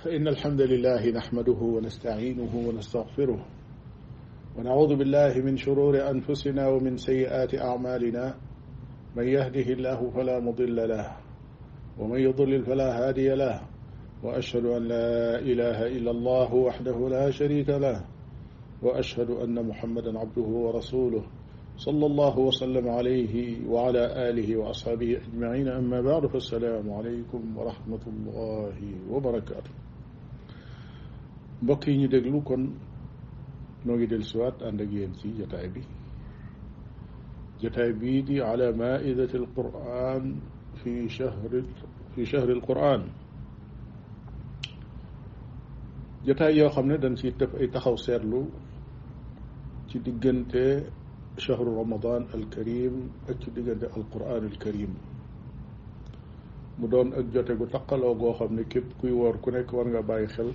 فإن الحمد لله نحمده ونستعينه ونستغفره ونعوذ بالله من شرور أنفسنا ومن سيئات أعمالنا من يهده الله فلا مضل له ومن يضلل فلا هادي له وأشهد أن لا إله إلا الله وحده لا شريك له وأشهد أن محمدا عبده ورسوله صلى الله وسلم عليه وعلى آله وأصحابه أجمعين أما بعد فالسلام عليكم ورحمة الله وبركاته mbokk yi ñu déglu kon noo ngi del siwaat ànd ak yéen ci jotaay bi jotaay bii di ala maidati alquran fi shahri fi shahri alquran jotaay yoo xam ne dañ ci def ay taxaw seetlu ci diggante shahru ramadan alkarim ak ci diggante alquran alkarim mu doon ak jote gu taqaloo goo xam ne képp kuy woor ku nekk war nga bàyyi xel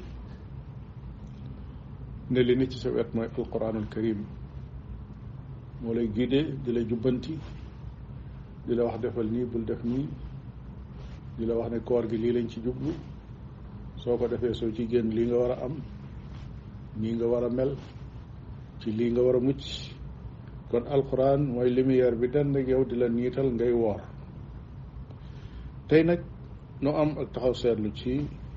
ne li nit ci sa wet mooy alquran alkarim moo lay guidé di la jubbanti di la wax defal nii bul def nii di la wax ne koor gi lii lañ ci jublu soo ko defee soo ci génn lii nga war a am nii nga war a mel ci lii nga war a mucc kon alquran mooy lumière bi dend ak yow di la niital ngay woor tey nag nu am ak taxaw seetlu ci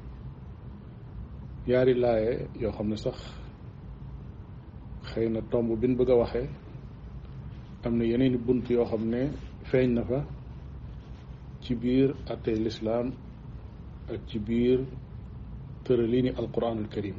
yaari laaye yoo xam ne sax xëy na tomb bi ñu bëgg a waxee am na yeneen i bunt yoo xam ne feeñ na fa ci biir attey lislaam ak ci biir tëraliini alquran alkarim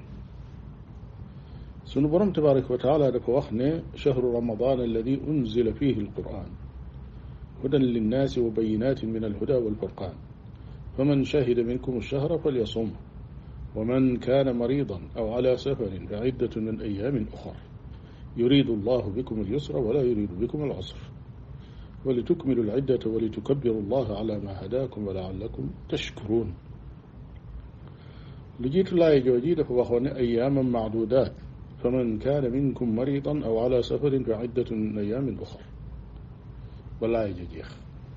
sunu borom tabaraka wa taala dafa wax ne chahru ramadan alladi unzila fihi alquran hudan linnaasi wa bayinatin min alhuda walfurqan faman shahida minkum alchahra falyasum ومن كان مريضا أو على سفر فعدة من أيام أخر يريد الله بكم اليسر ولا يريد بكم العسر ولتكملوا العدة ولتكبروا الله على ما هداكم ولعلكم تشكرون لجيت الله جوجي دفع وخوان أياما معدودات فمن كان منكم مريضا أو على سفر فعدة من أيام أخر ولا يجيخ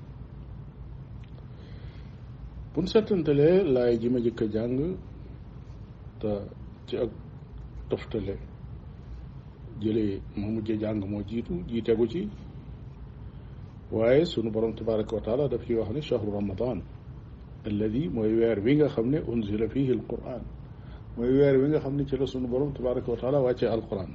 بن ستنتلي لا يجي مجك جانغ te ci ak toftale jëlee moo mujjee jàng moo jiitu jii tegu ci waaye sunu borom tabaraka wa taala daf ci wax ne chahru ramadan alladi mooy weer wi nga xam ne unzila fihi alquran mooy weer wi nga xam ne ci la sunu borom tabaraka wa taala wàccee alquran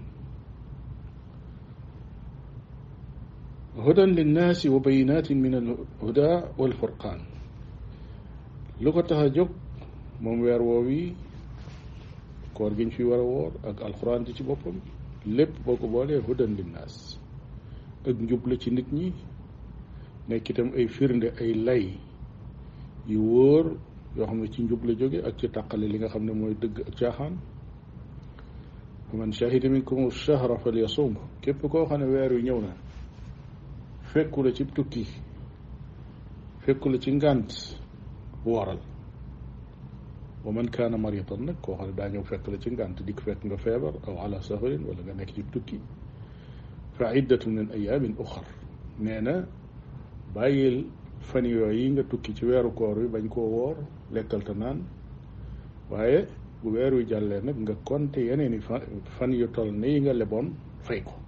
hudan linnaasi wa bayinatin min alhuda walfurqaan lu ko tax a jóg moom weer woowi koor gi ñu fi war a woor ak alxuraan ji ci boppam lépp boo ko boolee hudan linnaas ak njub la ci nit ñi nekk itam ay firnde ay lay yu wóor yoo xam ne ci njub la jóge ak ci tàqale li nga xam ne mooy dëgg ak caaxaan man shahida minkum shahra falyasum képp koo xam ne weer wi ñëw na fekku la ci tukki fekku la ci ngànt wooral wa man kaana maridan nag koo xam ne daa ñëw fekk la ci ngànt dikk fekk nga feebar aw ala safarin wala nga nekk ci tukki fa iddatu min ayamin uxar nee na bàyyil fan yooyu yi nga tukki ci weeru koor wi bañ koo woor lekkal te naan waaye bu weer wi jàllee nag nga konte yeneen i fan yu toll ne yi nga leboon fay ko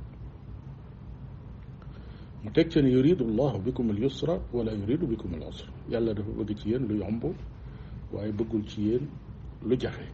mu teg ci ne yuridu llahu bikum al yusra wala yuridu bikum al usra yàlla dafa bëgg ci yéen lu yomb waaye bëggul ci yéen lu jafe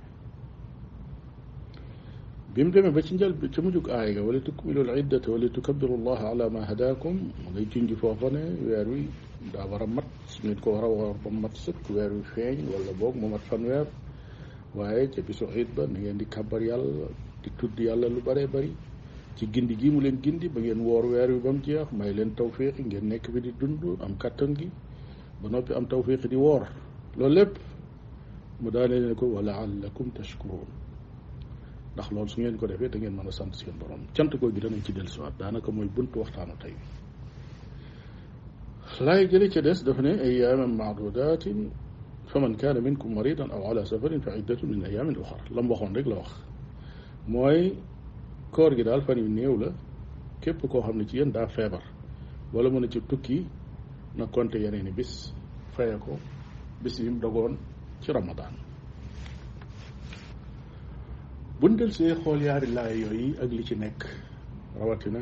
bi mu demee ba ci njël bi ca mujjug aay ga wala tukmilul iddata wala tukabbiru llaha ala ma hadakum mu ngay junj foofa ne weer wi daa war a mat nit ko war a war ba mat sëkk weer wi feeñ wala boog mu mat fan weer waaye ca bisu iid ba na ngeen di kàbbar yàlla di tudd yàlla lu bëree bëri ci gindi gi mu leen gindi ba ngeen woor weer wi ba mu jeex may leen tawfiqi ngeen nekk bi di dund am kàttan gi ba noppi am tawfiqi di woor loolu lépp mu daane ne ko wa laallakum tashkurun ndax loolu su ngeen ko defee da ngeen mën a sant seen borom cant ko gi danañ ci dellusiwaat daanaka mooy buntu waxtaanu tey laay jële ca des daf ne ayaaman maadudatin fa man kaana minkum maridan aw ala safarin fa iddatu min ayaamin uxar la mu waxoon rek la wax mooy koor gi daal fan yu néew la képp koo xam ne ci yéen daa feebar wala mën a ci tukki na compter yeneen i bis faye ko bis yi mu dogoon ci ramadaan buñ del see xool yaari laay yooyu ak li ci nekk rawatina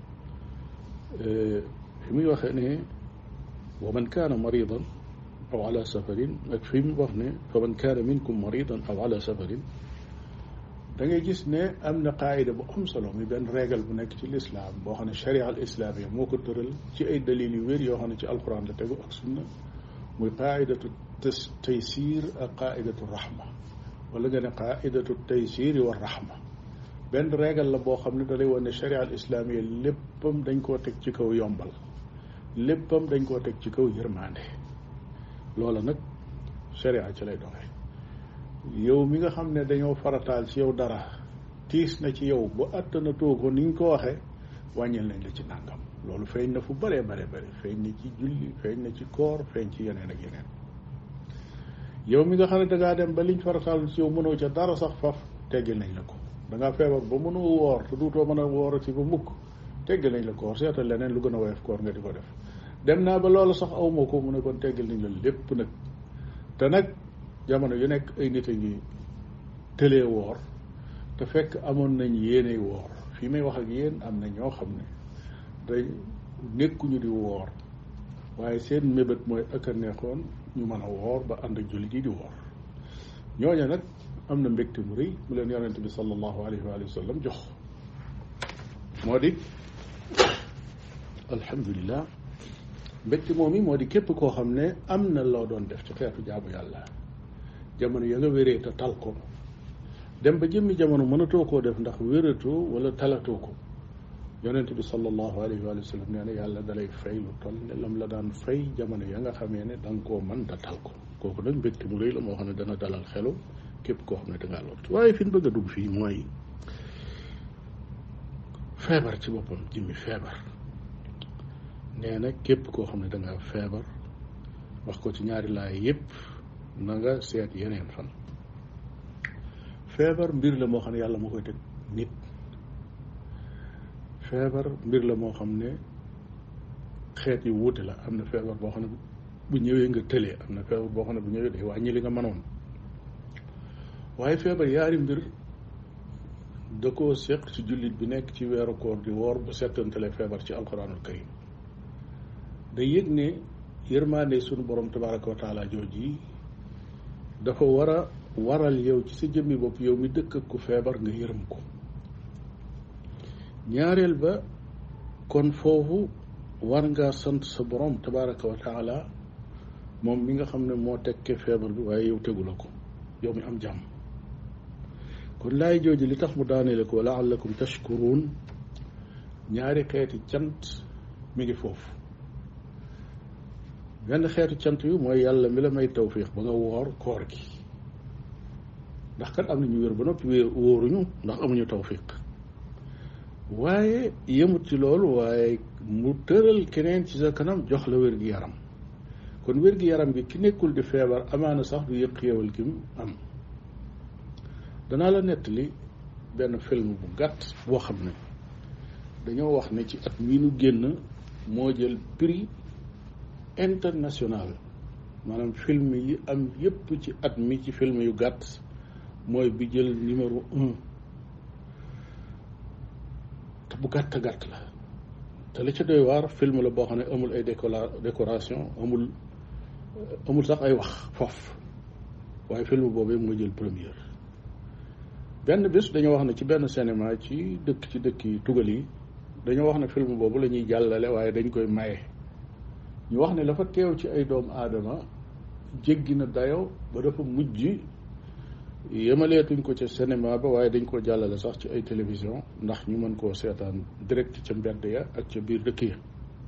fi muy waxee ne wa man kaana maridan aw ala safarin ak fi mu wax ne fa man kaana minkum maridan aw ala safarin da ngay gis ne am na qaayida bu am solo muy benn régal bu nekk ci lislaam boo xam ne sharia al islaamia moo ko tëral ci ay dalil yu wér yoo xam ne ci alquran la tegu ak sunna muy qaayidatu taysir ak qaayidatu rahma wala nga ne qaidatu taysiri wa rahma benn régal la boo xam ne da lay wane ne sharia al islamia léppam dañ koo teg ci kaw yombal léppam dañ koo teg ci kaw yërmande loola nag sharia ci lay doxee yow mi nga xam ne dañoo farataal ci yow dara tiis na ci yow bu àttanatoo ko niñ ko waxee wàññil nañ la ci nàngam loolu feeñ na fu bëree bare bëri feeñ na ci julli feeñ na ci koor feeñ ci yeneen ak yeneen yow mi nga xam ne dangaa dem ba liñ farataal ci yow mënoo ca dara sax faf teggil nañ la ko dangaa feebar ba mënoo woor te duutoo mën a woorati ba mukk teggil nañ la koor seetal leneen lu gën a woyof koor nga di ko def dem naa ba loolu sax awma ko mu ne kon teggil nañ la lépp nag te nag jamono yu nekk ay nit a ngi tëlee woor te fekk amoon nañ yéeney woor fii may wax ak yéen am na ñoo xam ne day nekkuñu di woor waaye seen mébét mooy ak a neexoon ñu mën a woor ba ànd ak jullit yi di woor ñooña nag am na mbégte mu rëy mu leen yonente bi sallallahu alayhi wa sallam jox moo di alhamdulilah mbégte moom yi moo di képp koo xam ne am na loo doon def ci xeetu jaamu yàlla jamono ya nga wéree te tal ko dem ba jëmmi jamono mënatoo koo def ndax wératoo wala talatoo ko yonent bi sallallahu alayhi wa sallam nee na yàlla dalay fay lu toll ne lam la daan fay jamono ya nga xamee ne da nga koo mën da tal ko kooku nag mbégte mu rëy la moo xam ne dana dalal xelu képp koo xam ne dangaa lot waaye fi ñu bëgg a dugg fii mooy feebar ci boppam jëmmi feebar nee na képp koo xam ne dangaa feebar wax ko ci ñaari laay yépp na nga seet yeneen fan feebar mbir la moo xam ne yàlla moo koy teg nit feebar mbir la moo xam ne xeet yu wuute la am na feebar boo xam ne bu ñëwee nga tëlee am na feebar boo xam ne bu ñëwee day wàññi li nga mënoon waaye feebar yaari mbir da koo seq ci jullit bi nekk ci weeru koor di woor bu settantale feebar ci alquranul karim day yëg ne yërmaande sunu borom tabaraka wa taala jooj yi dafa war a waral yow ci sa jëmmi bopp yow mi dëkk ak ku feebar nga yërëm ko ñaareel ba kon foofu war ngaa sant sa borom tabaraka wa taala moom mi nga xam ne moo tekkee feebar bi waaye yow tegu la ko yow mi am jàmm kon laay jooju li tax mu daaneele ko laallakum tashkuruun ñaari xeeti cant mi ngi foofu benn xeetu cant yu mooy yàlla mi la may tawfiix ba nga woor koor gi ndax kat am na ñu wér ba noppi wéer wóoruñu ndax amuñu tawfiq waaye yemut ci loolu waaye mu tëral keneen ci sa kanam jox la wér gi yaram kon wér gi yaram gi ki nekkul di feebar amaana sax du yëg xéewal gi mu am danaa la nettali benn film bu gàtt boo xam ne dañoo wax ne ci at mii nu génn moo jël prix international maanaam film yi am yépp ci at mi ci film yu gàtt mooy bi jël numéro un te bu gàtt gàtt la te li ca doy waar film la boo xam ne amul ay décora décoration amul amul sax ay wax foofu waaye film boobu moo jël première benn bés dañoo wax ne ci benn cinéma ci dëkk ci dëkk yi tugal yi dañoo wax ne film boobu la ñuy jàllale waaye dañ koy maye ñu wax ne dafa teew ci ay doomu aadama jéggi na dayo ba dafa mujj yemaleetuñ ko ca cinéma ba waaye dañ ko jàllale sax ci ay télévision ndax ñu mën koo seetaan direct ca mbedd ya ak ca biir dëkk ya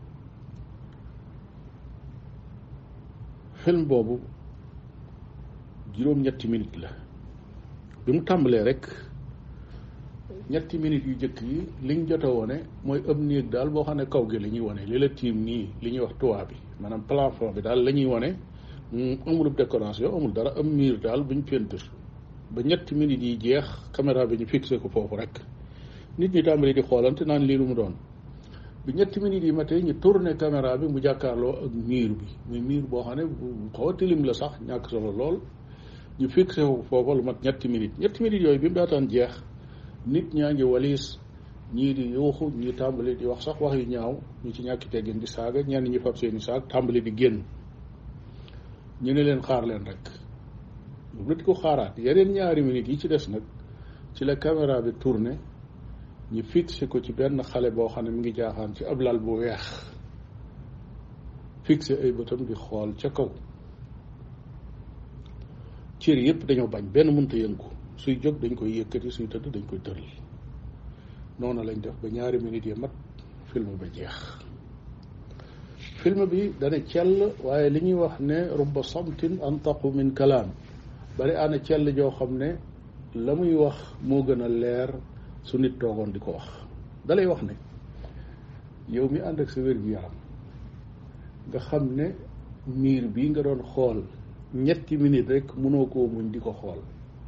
film boobu juróom-ñetti minute la bi mu tàmbalee rek ñetti minutes yu jëkk yi liñ jot a wone mooy ëpp néeg daal boo xam ne kaw gi la ñuy wone li la tiim nii li ñuy wax toit bi maanaam plafond bi daal la ñuy wone amul décoration amul dara am miir daal buñ peinture ba ñetti minutes yi jeex caméra bi ñu fixé ko foofu rek nit ñi tàmbali di xoolante naan lii lu mu doon bi ñetti minutes yi matee ñu tourné caméra bi mu jàkkaarloo ak miir bi muy miir boo xam ne bu xaw a tilim la sax ñàkk solo lool ñu fixé foofa lu mat ñetti minutes ñetti minutes yooyu bi mu daataan jeex nit ñaa ngi waliis ñii di yuuxu ñii tàmbali di wax sax wax yu ñaaw ñu ci ñàkki teggin di saaga ñenn ñi fab seeni saag tàmbali di génn ñu ne leen xaar leen rek lu nit ko xaaraat yeneen ñaari minutes yi ci des nag ci la caméra bi tourné ñu fixé ko ci benn xale boo xam ne mi ngi jaaxaan ci ab lal bu weex fixé ay bëtam di xool ca kaw cër yëpp dañoo bañ benn mënta yëngu suy jóg dañ koy yëkkati suy tëdd dañ koy tëral noonu lañ def ba ñaari minutes yi mat film ba jeex film bi dana cell waaye li ñuy wax ne rubba samtin antaqu min kalaam bari ana cell joo xam ne la muy wax moo gën a leer su nit toogoon di ko wax dalay wax ne yow mi ànd ak sa wér gu yaram nga xam ne miir bii nga doon xool ñetti minute rek mënoo koo muñ di ko xool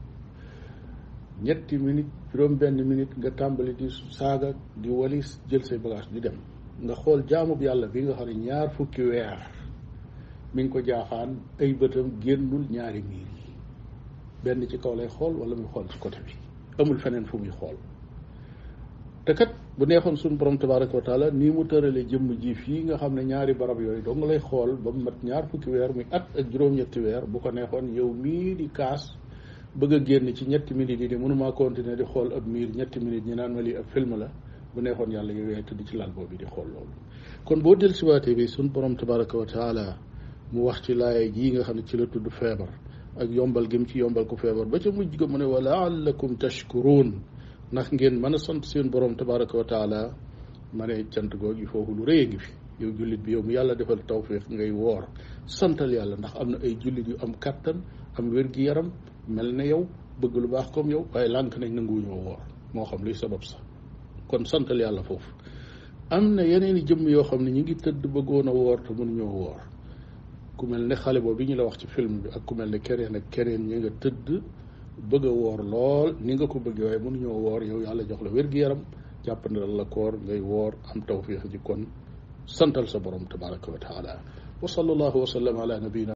ñetti minute juróom benn minute nga tàmbali di saaga di walis jël say bagage di dem nga xool jaamub yàlla bi nga xam ne ñaar fukki weer mi ngi ko jaaxaan ay bëtam génnul ñaari miir yi benn ci kaw lay xool wala muy xool ci côté bi amul feneen fu muy xool te kat bu neexoon suñu borom tabaraka wa taala nii mu tërale jëmm ji fii nga xam ne ñaari barab yooyu dong lay xool ba mu mat ñaar fukki weer muy at ak juróom-ñetti weer bu ko neexoon yow mii di kaas bëgg a génn ci ñetti minutes yi di mënumaa continuer di xool ab miir ñetti minutes ñi naan ma lii ab film la bu neexoon yàlla yow yaay tëdd ci lal boobu di xool loolu kon boo del siwaatee bi suñu borom tabaraka wa taala mu wax ci laaya jii nga xam ne ci la tudd feebar ak yombal gi mu ci yombal ko feebar ba ca mujj ga mu ne wa laallakum tashkuruun ndax ngeen mën a sant seen borom tabaraka wa taala ma ne cant googu foofu lu rëy a ngi fi yow jullit bi yow mu yàlla defal tawfiq ngay woor santal yàlla ndax am na ay jullit yu am kattan am wér-gi-yaram mel ne yow bëgg lu baax comme yow waaye lànk nañ nanguwuñoo woor moo xam luy sabab sax kon santal yàlla foofu am na yeneen i jëmm yoo xam ne ñu ngi tëdd bëggoon a woor te mënuñoo woor ku mel ne xale boobu bi ñu la wax ci film bi ak ku mel ne keneen ak keneen ñi nga tëdd bëgg a woor lool ni nga ko bëggee waaye mënuñoo woor yow yàlla jox la wér-gi-yaram jàpp na la koor ngay woor am tawfiix ji kon santal sa borom tabaraka wa taala wa sallallahu wa sallam ala nabiyina